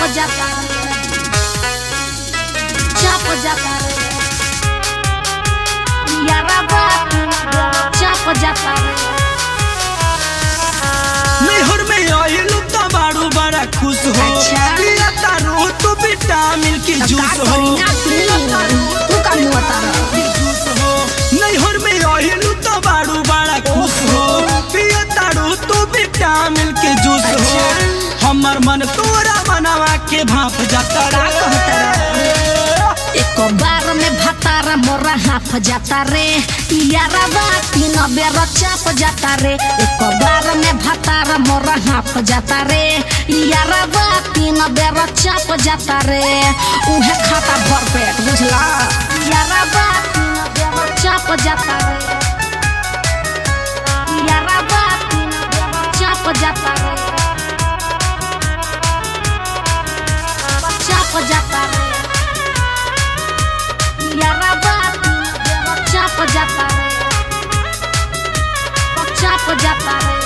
जाता चाप जाता यारा बात चाप जाता नैहर में आइलू तो बारू बड़ा खुश हो अच्छा। पिया तारू तू विटामिन की जूस हो तू का मुँह तारा जूस हो नैहर में आइलू तो बारू बड़ा खुश हो पिया तारू तू विटामिन के जूस हो हमर मन तोरा मनवा के भाप जाता का कहता रे एक बार में भतारा मोरा हाफ जाता रे यारा बात तीन बेर चाप जाता रे एक बार में भतारा मोरा हाफ जाता रे यारा बात तीन बेर चाप जाता रे उहे खाता भर पेट बुझला यारा बात तीन बेर चाप जाता रे यारा बात तीन बेर चाप जाता रे चाप जाता रे यारा बात चाप जाता रे चाप जाता रे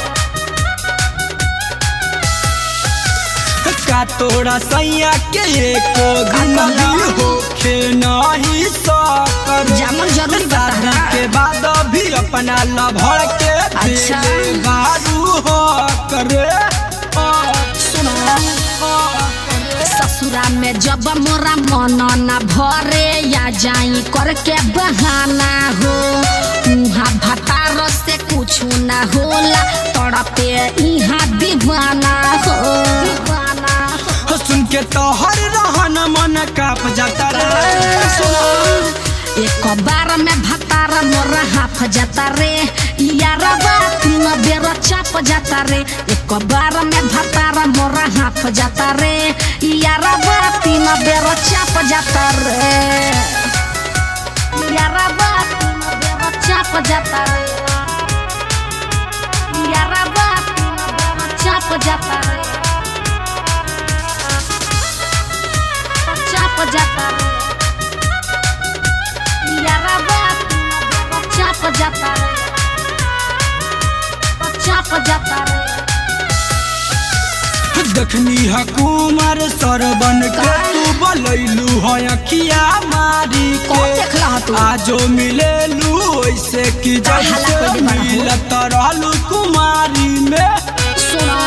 का तोरा सैया के एको दिन कहला? भी होखे नहीं सकर जामुन जरूरी बता शादी रहा। के बाद भी अपना लभड़ के अच्छा। दिले बारू हो करे सुनो ससुरा में जब मोरा मन न भरे या जाई करके बहाना हो उहाँ भतार से कुछ न होला तड़पे इहाँ दीवाना हो दीवाना हो सुन के तो हर रहन मन काप जाता रे एक बार में भतार मोर हाफ जाता रे यारा तीन बेर चाप जाता रे एक बार में भतार मोर हाफ जाता रे यारा तीन बेर चाप जाता रे यारा तीन बेर चाप जाता रे यारा तीन बेर चाप जाता रे चाप जाता रे यारा बात चाप जाता रे चाप जाता रे दखनी हकुमार सरबन के तू बलैलू है अखिया मारी कौन के देखला तू आजो मिलेलू ऐसे कि हल्ला जैसे कर दे बड़ा हो। मिलत रहलू कुमारी में सुनो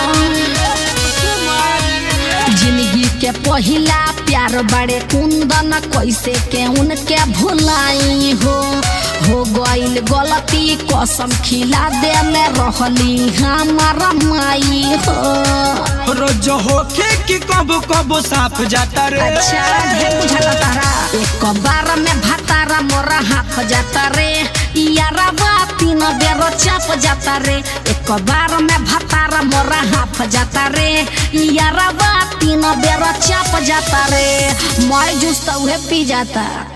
जिंदगी के पहिला प्यार बड़े कुंदन कैसे के उनके भुलाई हो हो गईल गलती कसम खिला दे में रहली हमारा माई हो रोज होके कि कब कब साफ जाता रे अच्छा ढेर बुझाता तारा एक बार में भतारा मोरा हाफ जाता रे यारा तीन बेर चाप जाता रे एक बार में भतारा मोरा हाफ जाता रे यारा तीन बेर चाप जाता रे मैं जूस तो उहे पी जाता